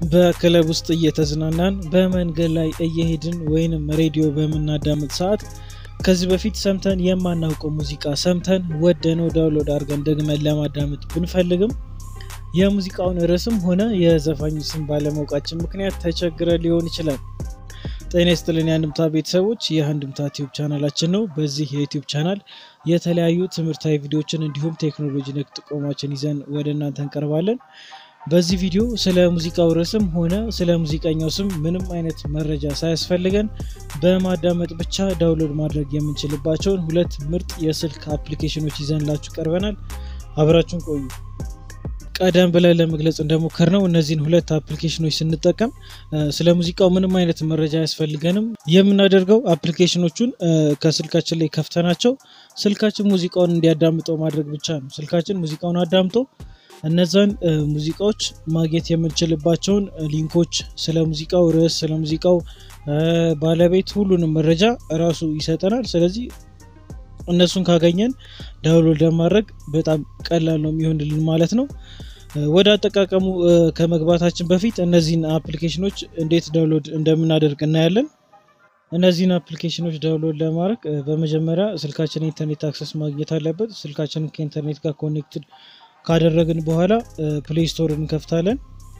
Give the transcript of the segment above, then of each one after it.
በክለብ ውስጥ እየተዝናናን በመንገድ ላይ እየሄድን ወይንም ሬዲዮ በምናዳምጥ ሰዓት ከዚህ በፊት ሰምተን የማናውቀው ሙዚቃ ሰምተን ወደነው ዳውንሎድ አድርገን ደግመን ለማዳመጥ ብንፈልግም የሙዚቃውን ርዕስም ሆነ የዘፋኙ ስም ባለማወቃችን ምክንያት ተቸግረ ሊሆን ይችላል። ጤና ይስጥልን የአንድምታ ቤተሰቦች፣ ይህ አንድምታ ቲዩብ ቻናላችን ነው። በዚህ የዩቲዩብ ቻናል የተለያዩ ትምህርታዊ ቪዲዮችን እንዲሁም ቴክኖሎጂ ነክ ጥቆማችን ይዘን ወደ እናንተ እንቀርባለን። በዚህ ቪዲዮ ስለ ሙዚቃው ርዕስም ሆነ ስለ ሙዚቀኛው ስም ምንም አይነት መረጃ ሳያስፈልገን በማዳመጥ ብቻ ዳውንሎድ ማድረግ የምንችልባቸውን ሁለት ምርጥ የስልክ አፕሊኬሽኖች ይዘንላችሁ ቀርበናል። አብራችሁን ቆዩ። ቀደም ብለን ለመግለጽ እንደሞከር ነው እነዚህን ሁለት አፕሊኬሽኖች ስንጠቀም ስለ ሙዚቃው ምንም አይነት መረጃ አያስፈልገንም። የምናደርገው አፕሊኬሽኖቹን ከስልካችን ላይ ከፍተናቸው ስልካችን ሙዚቃውን እንዲያዳምጠው ማድረግ ብቻ ነው። ስልካችን ሙዚቃውን አዳምጦ እነዛን ሙዚቃዎች ማግኘት የምንችልባቸውን ሊንኮች፣ ስለ ሙዚቃው ርዕስ፣ ስለ ሙዚቃው ባለቤት ሁሉንም መረጃ እራሱ ይሰጠናል። ስለዚህ እነሱን ካገኘን ዳውንሎድ ለማድረግ በጣም ቀላል ነው የሚሆንልን ማለት ነው። ወደ አጠቃቀሙ ከመግባታችን በፊት እነዚህን አፕሊኬሽኖች እንዴት ዳውንሎድ እንደምናደርግ እናያለን። እነዚህን አፕሊኬሽኖች ዳውንሎድ ለማድረግ በመጀመሪያ ስልካችን ኢንተርኔት አክሰስ ማግኘት አለበት። ስልካችንን ከኢንተርኔት ጋር ኮኔክትድ ካደረግን በኋላ ፕሌይ ስቶር እንከፍታለን።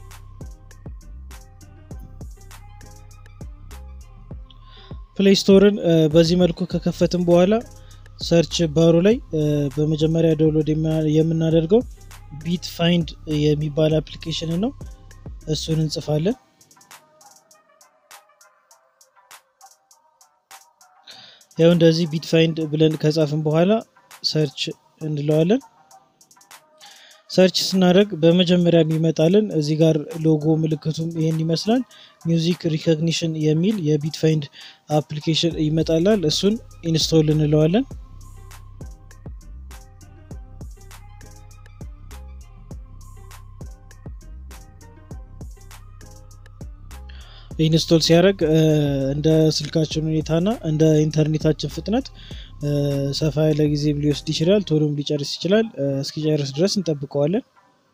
ፕሌይ ስቶርን በዚህ መልኩ ከከፈትን በኋላ ሰርች ባሩ ላይ በመጀመሪያ ዳውንሎድ የምናደርገው ቢት ፋይንድ የሚባል አፕሊኬሽን ነው። እሱን እንጽፋለን። ያው እንደዚህ ቢት ፋይንድ ብለን ከጻፍን በኋላ ሰርች እንለዋለን። ሰርች ስናደርግ በመጀመሪያ የሚመጣልን እዚህ ጋር ሎጎ ምልክቱም ይህን ይመስላል። ሚውዚክ ሪኮግኒሽን የሚል የቢት ፋይንድ አፕሊኬሽን ይመጣላል። እሱን ኢንስቶል እንለዋለን። ኢንስቶል ሲያደርግ እንደ ስልካችን ሁኔታና እንደ ኢንተርኔታችን ፍጥነት ሰፋ ያለ ጊዜ ሊወስድ ይችላል። ቶሎም ሊጨርስ ይችላል። እስኪጨርስ ድረስ እንጠብቀዋለን።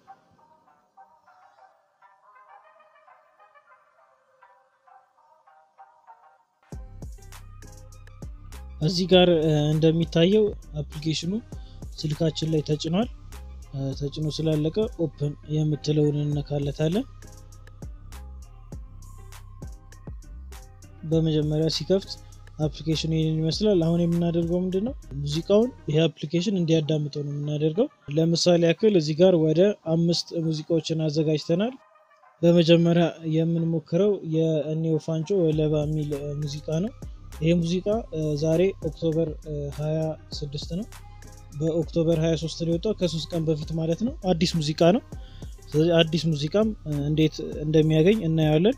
እዚህ ጋር እንደሚታየው አፕሊኬሽኑ ስልካችን ላይ ተጭኗል። ተጭኖ ስላለቀ ኦፕን የምትለውን እንነካለታለን። በመጀመሪያ ሲከፍት አፕሊኬሽኑ ይህንን ይመስላል። አሁን የምናደርገው ምንድን ነው? ሙዚቃውን ይሄ አፕሊኬሽን እንዲያዳምጠው ነው የምናደርገው። ለምሳሌ ያክል እዚህ ጋር ወደ አምስት ሙዚቃዎችን አዘጋጅተናል። በመጀመሪያ የምንሞክረው የእኔው ፋንጮ ወለባ የሚል ሙዚቃ ነው። ይሄ ሙዚቃ ዛሬ ኦክቶበር 26 ነው። በኦክቶበር 23 ነው የወጣው፣ ከሶስት ቀን በፊት ማለት ነው። አዲስ ሙዚቃ ነው። ስለዚህ አዲስ ሙዚቃም እንዴት እንደሚያገኝ እናየዋለን።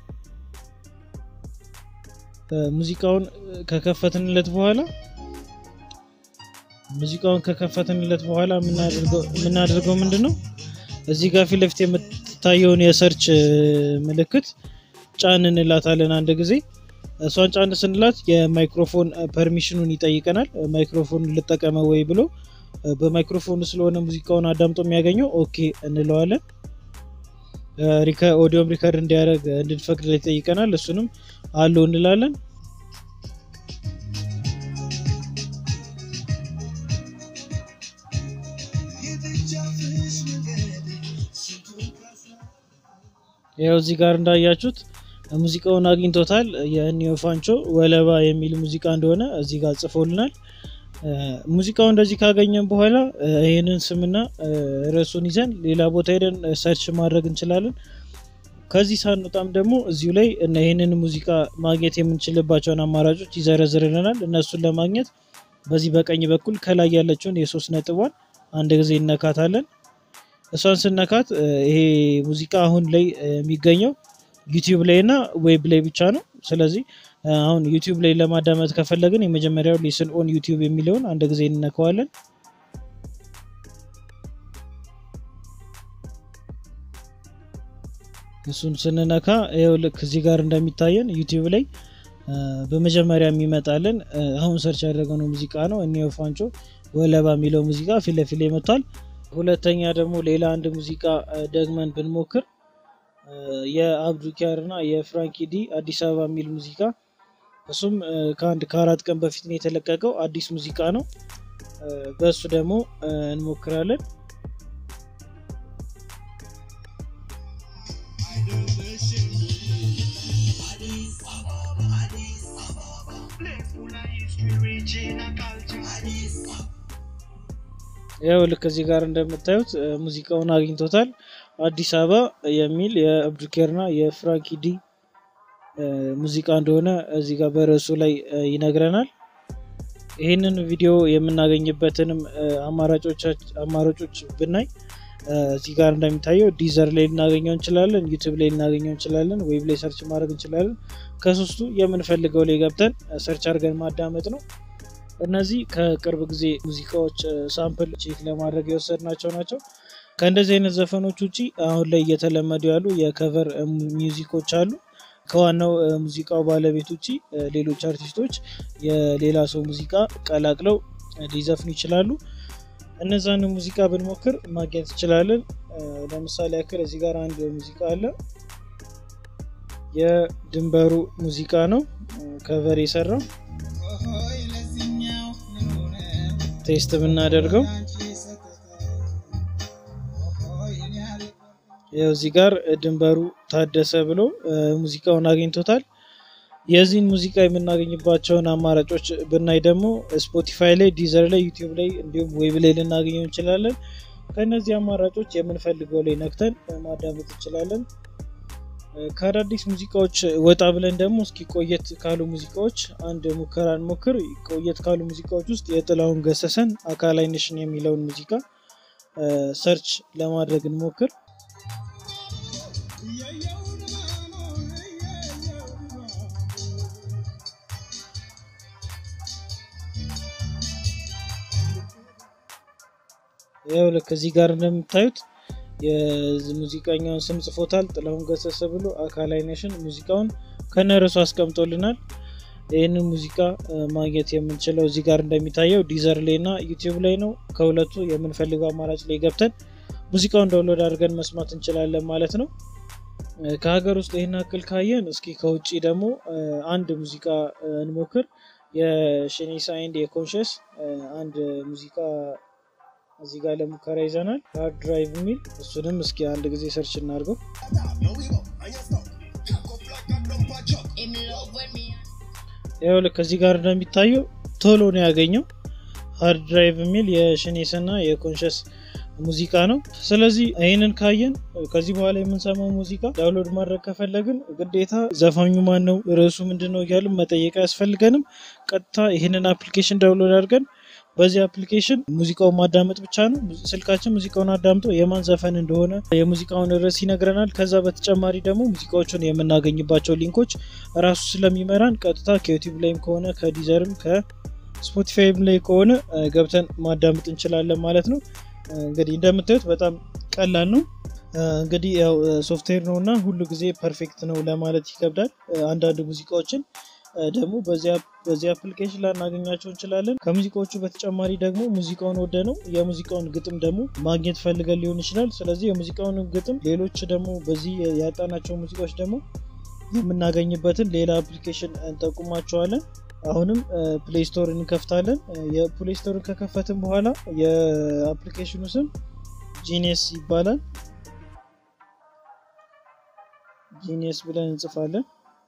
ሙዚቃውን ከከፈትንለት በኋላ ሙዚቃውን ከከፈትንለት በኋላ የምናደርገው ምንድን ነው? እዚህ ጋር ፊት ለፊት የምትታየውን የሰርች ምልክት ጫን እንላታለን አንድ ጊዜ። እሷን ጫን ስንላት የማይክሮፎን ፐርሚሽኑን ይጠይቀናል። ማይክሮፎን ልጠቀመ ወይ ብሎ በማይክሮፎን ስለሆነ ሙዚቃውን አዳምጦ የሚያገኘው ኦኬ እንለዋለን። ኦዲዮም ሪከርድ እንዲያደርግ እንድንፈቅድ ይጠይቀናል። እሱንም አሉ እንላለን። ያው እዚህ ጋር እንዳያችሁት ሙዚቃውን አግኝቶታል። የእኒዮ ፋንቾ ወለባ የሚል ሙዚቃ እንደሆነ እዚህ ጋር ጽፎልናል። ሙዚቃው እንደዚህ ካገኘን በኋላ ይህንን ስምና ርዕሱን ይዘን ሌላ ቦታ ሄደን ሰርች ማድረግ እንችላለን። ከዚህ ሳንወጣም ደግሞ እዚሁ ላይ ይህንን ሙዚቃ ማግኘት የምንችልባቸውን አማራጮች ይዘረዝርልናል። እነሱን ለማግኘት በዚህ በቀኝ በኩል ከላይ ያለችውን የሶስት ነጥቧን አንድ ጊዜ እነካታለን። እሷን ስነካት ይሄ ሙዚቃ አሁን ላይ የሚገኘው ዩቲዩብ ላይ እና ዌብ ላይ ብቻ ነው። ስለዚህ አሁን ዩቲዩብ ላይ ለማዳመጥ ከፈለግን የመጀመሪያው ሊስን ኦን ዩቲዩብ የሚለውን አንድ ጊዜ እንነካዋለን። እሱን ስንነካ ይኸው ልክ እዚህ ጋር እንደሚታየን ዩቲዩብ ላይ በመጀመሪያ የሚመጣልን አሁን ሰርች ያደረገነው ሙዚቃ ነው። እኒዮ ፋንጮ ወለባ የሚለው ሙዚቃ ፊት ለፊት ላይ መጥቷል። ሁለተኛ ደግሞ ሌላ አንድ ሙዚቃ ደግመን ብንሞክር የአብዱኪያር እና የፍራንኪ ዲ አዲስ አበባ የሚል ሙዚቃ እሱም ከአንድ ከአራት ቀን በፊት ነው የተለቀቀው። አዲስ ሙዚቃ ነው። በእሱ ደግሞ እንሞክራለን። ያው ልክ እዚህ ጋር እንደምታዩት ሙዚቃውን አግኝቶታል። አዲስ አበባ የሚል የአብዱኬርና የፍራንኪ ዲ ሙዚቃ እንደሆነ እዚህ ጋር በርዕሱ ላይ ይነግረናል። ይህንን ቪዲዮ የምናገኝበትንም አማራጮች ብናይ እዚህ ጋር እንደሚታየው ዲዘር ላይ ልናገኘው እንችላለን፣ ዩቱብ ላይ ልናገኘው እንችላለን፣ ዌብ ላይ ሰርች ማድረግ እንችላለን። ከሶስቱ የምንፈልገው ላይ ገብተን ሰርች አድርገን ማዳመጥ ነው። እነዚህ ከቅርብ ጊዜ ሙዚቃዎች ሳምፕል ቼክ ለማድረግ የወሰድናቸው ናቸው። ከእንደዚህ አይነት ዘፈኖች ውጭ አሁን ላይ እየተለመዱ ያሉ የከቨር ሚውዚኮች አሉ። ከዋናው ሙዚቃው ባለቤት ውጭ ሌሎች አርቲስቶች የሌላ ሰው ሙዚቃ ቀላቅለው ሊዘፍኑ ይችላሉ። እነዛን ሙዚቃ ብንሞክር ማግኘት እንችላለን። ለምሳሌ ያክል እዚህ ጋር አንድ ሙዚቃ አለ። የድንበሩ ሙዚቃ ነው ከቨር የሰራው ቴስት ብናደርገው ያው እዚህ ጋር ድንበሩ ታደሰ ብሎ ሙዚቃውን አግኝቶታል። የዚህን ሙዚቃ የምናገኝባቸውን አማራጮች ብናይ ደግሞ ስፖቲፋይ ላይ፣ ዲዘር ላይ፣ ዩቲዩብ ላይ እንዲሁም ዌብ ላይ ልናገኘው እንችላለን። ከእነዚህ አማራጮች የምንፈልገው ላይ ነክተን ማዳመጥ እንችላለን። ከአዳዲስ ሙዚቃዎች ወጣ ብለን ደግሞ እስኪ ቆየት ካሉ ሙዚቃዎች አንድ ሙከራ እንሞክር። ቆየት ካሉ ሙዚቃዎች ውስጥ የጥላሁን ገሰሰን አካል አይነሽን የሚለውን ሙዚቃ ሰርች ለማድረግ እንሞክር። ያው ልክ እዚህ ጋር እንደምታዩት የሙዚቀኛውን ስም ጽፎታል። ጥላሁን ገሰሰ ብሎ አካል አይነሽን ሙዚቃውን ከነርሱ አስቀምጦልናል። ይህንን ሙዚቃ ማግኘት የምንችለው እዚህ ጋር እንደሚታየው ዲዘር ላይ እና ዩቲዩብ ላይ ነው። ከሁለቱ የምንፈልገው አማራጭ ላይ ገብተን ሙዚቃውን ዳውንሎድ አድርገን መስማት እንችላለን ማለት ነው። ከሀገር ውስጥ ይህን አክል ካየን እስኪ ከውጭ ደግሞ አንድ ሙዚቃ እንሞክር። የሽኔሳ ኤንድ የኮንሽስ አንድ ሙዚቃ እዚህ ጋር ለሙከራ ይዘናል። ሃርድ ድራይቭ የሚል እሱንም እስኪ አንድ ጊዜ ሰርች እናድርገው። ያው ልክ እዚህ ጋር እንደሚታየው ቶሎ ነው ያገኘው። ሃርድ ድራይቭ የሚል የሽኔስ እና የኮንሽስ ሙዚቃ ነው። ስለዚህ ይህንን ካየን ከዚህ በኋላ የምንሰማው ሙዚቃ ዳውንሎድ ማድረግ ከፈለግን ግዴታ ዘፋኙ ማን ነው፣ ርዕሱ ምንድን ነው እያልን መጠየቅ አያስፈልገንም። ቀጥታ ይህንን አፕሊኬሽን ዳውንሎድ አድርገን በዚህ አፕሊኬሽን ሙዚቃውን ማዳመጥ ብቻ ነው። ስልካችን ሙዚቃውን አዳምጦ የማን ዘፈን እንደሆነ የሙዚቃውን ርዕስ ይነግረናል። ከዛ በተጨማሪ ደግሞ ሙዚቃዎቹን የምናገኝባቸው ሊንኮች ራሱ ስለሚመራን ቀጥታ ከዩቲዩብ ላይም ከሆነ ከዲዘርም ከስፖቲፋይም ላይ ከሆነ ገብተን ማዳመጥ እንችላለን ማለት ነው። እንግዲህ እንደምታዩት በጣም ቀላል ነው። እንግዲህ ያው ሶፍትዌር ነው እና ሁሉ ጊዜ ፐርፌክት ነው ለማለት ይከብዳል። አንዳንድ ሙዚቃዎችን ደግሞ በዚህ አፕሊኬሽን ላናገኛቸው እንችላለን። ከሙዚቃዎቹ በተጨማሪ ደግሞ ሙዚቃውን ወደ ነው የሙዚቃውን ግጥም ደግሞ ማግኘት ፈልገን ሊሆን ይችላል። ስለዚህ የሙዚቃውን ግጥም፣ ሌሎች ደግሞ በዚህ ያጣናቸው ሙዚቃዎች ደግሞ የምናገኝበትን ሌላ አፕሊኬሽን እንጠቁማቸዋለን። አሁንም ፕሌይ ስቶር እንከፍታለን። የፕሌይ ስቶርን ከከፈትን በኋላ የአፕሊኬሽኑ ስም ጂኒየስ ይባላል። ጂኒየስ ብለን እንጽፋለን።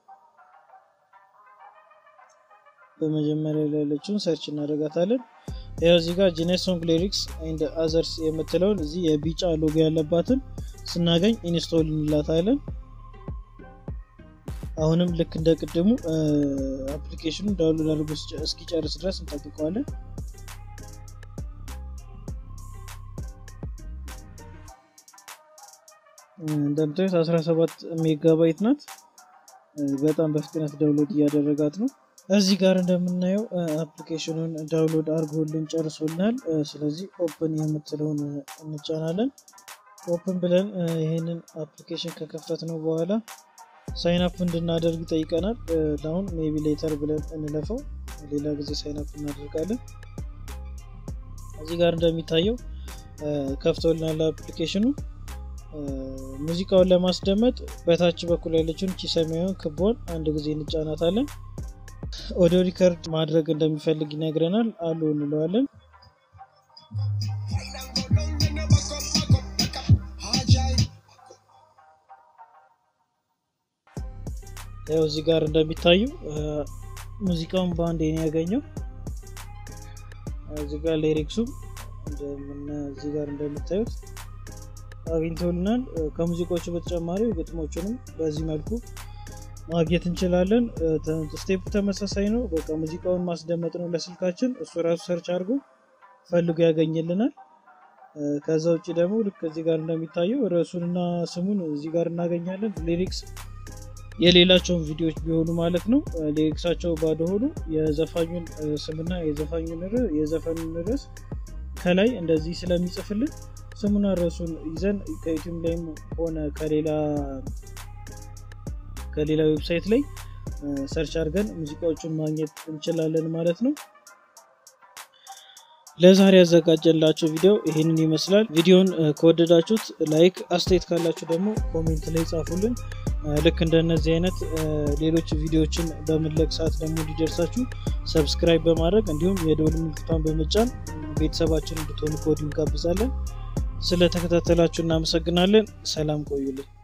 በመጀመሪያ ላይ ያለችውን ሰርች እናደርጋታለን። ያው እዚህ ጋር ጂኒየስ ሶንግ ሊሪክስ ኤንድ አዘርስ የምትለውን እዚህ የቢጫ ሎጎ ያለባትን ስናገኝ ኢንስቶል እንላታለን። አሁንም ልክ እንደ ቅድሙ አፕሊኬሽኑ ዳውንሎድ አድርጎ እስኪጨርስ ድረስ እንጠብቀዋለን። እንደምታዩት 17 ሜጋባይት ናት። በጣም በፍጥነት ዳውንሎድ እያደረጋት ነው። እዚህ ጋር እንደምናየው አፕሊኬሽኑን ዳውንሎድ አድርጎልን ጨርሶልናል። ስለዚህ ኦፕን የምትለውን እንጫናለን። ኦፕን ብለን ይህንን አፕሊኬሽን ከከፈት ነው በኋላ ሳይን አፕ እንድናደርግ ይጠይቀናል። ለአሁን ሜቢ ሌተር ብለን እንለፈው፣ ሌላ ጊዜ ሳይን አፕ እናደርጋለን። እዚህ ጋር እንደሚታየው ከፍቶልናል አፕሊኬሽኑ። ሙዚቃውን ለማስደመጥ በታች በኩል ያለችውን ቺ ሰማያዊውን ክቦን አንድ ጊዜ እንጫናታለን። ኦዲዮ ሪከርድ ማድረግ እንደሚፈልግ ይነግረናል። አሉ እንለዋለን። ያው እዚህ ጋር እንደሚታዩ ሙዚቃውን በአንድ ነው ያገኘው። እዚህ ጋር ሊሪክሱም እዚህ ጋር እንደምታዩት አግኝተውልናል። ከሙዚቃዎቹ በተጨማሪ ግጥሞቹንም በዚህ መልኩ ማግኘት እንችላለን። ስቴፑ ተመሳሳይ ነው። በቃ ሙዚቃውን ማስደመጥ ነው ለስልካችን። እሱ ራሱ ሰርች አድርጎ ፈልጎ ያገኝልናል። ከዛ ውጭ ደግሞ ልክ እዚህ ጋር እንደሚታየው ርዕሱንና ስሙን እዚህ ጋር እናገኛለን። ሊሪክስ የሌላቸውን ቪዲዮዎች ቢሆኑ ማለት ነው ሊሪክሳቸው ባዶ ሆኑ የዘፋኙን ስምና የዘፋኙን የዘፈኑን ርዕስ ከላይ እንደዚህ ስለሚጽፍልን ስሙና ርዕሱን ይዘን ከዩቲዩብ ላይም ሆነ ከሌላ ከሌላ ዌብሳይት ላይ ሰርች አድርገን ሙዚቃዎቹን ማግኘት እንችላለን ማለት ነው። ለዛሬ ያዘጋጀላቸው ቪዲዮ ይህንን ይመስላል። ቪዲዮን ከወደዳችሁት ላይክ፣ አስተያየት ካላችሁ ደግሞ ኮሜንት ላይ ጻፉልን። ልክ እንደነዚህ አይነት ሌሎች ቪዲዮዎችን በምንለቅ ሰዓት ደግሞ እንዲደርሳችሁ ሰብስክራይብ በማድረግ እንዲሁም የደወል ምልክቷን በመጫን ቤተሰባችን እንድትሆኑ ከወዲሁ እንጋብዛለን። ስለተከታተላችሁ እናመሰግናለን። ሰላም ቆዩልን።